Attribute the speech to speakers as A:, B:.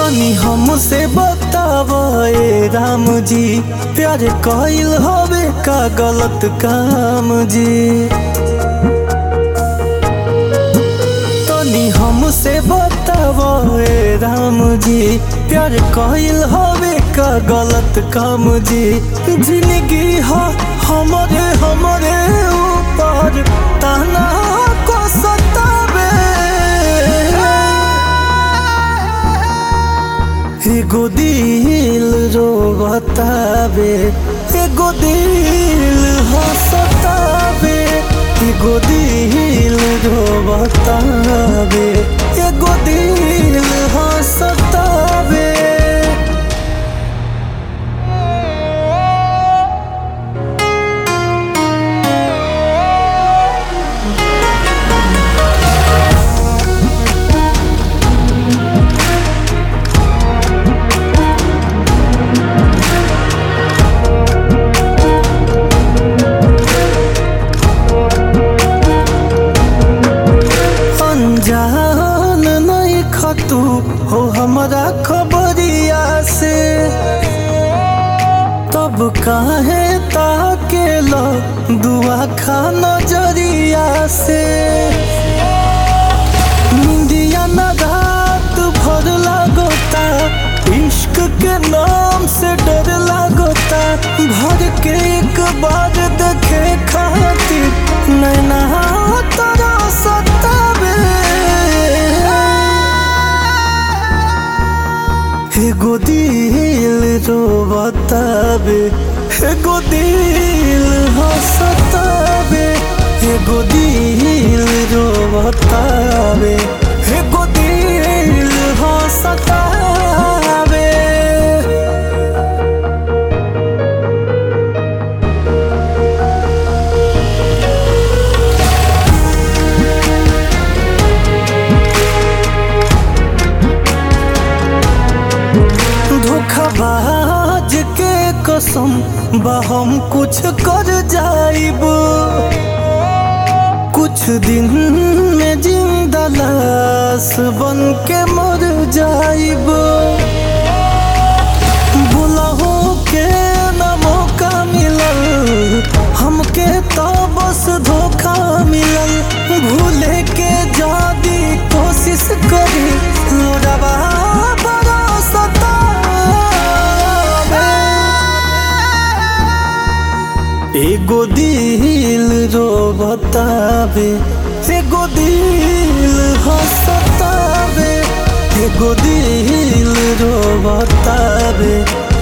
A: तनी हमसे बताव ए राम जी प्यार कइल हवे का गलत काम जी तनी हमसे बताव ए राम जी प्यार कइल हवे का गलत काम जी जिंदगी ह हमरे हमरे ऊपर ताना को सतावे एगो दिल रो बतावे एगो दिल हंसतावे एगो दिल रो बतावे एगो दिल हंसतावे अनजान नहीं खतू हो हमारा खबरिया से तब काहे ताके लो दुआ खा नजरिया से निंदिया न रात भर लागोता इश्क के नाम से डर लागोता भर के एक बार देखे खातिर नैना तोरा सतावे एगो दिल रो बतावे एगो दिल हंसतावे एगो दिल रो बतावे एगो दिल हंसतावे धोखाबाज के कसम बा हम कुछ कर जाइब कुछ दिन में जिंदा लाश बन के मर जाइब बुलाहो के न मौका मिलल हमके तो बस धोखा मिलल भूले के जादी कोशिश करी लोडवा बड़ा सतावे एगो दिल रो बतावे एगो दिल हंसतावे एगो दिल रो बतावे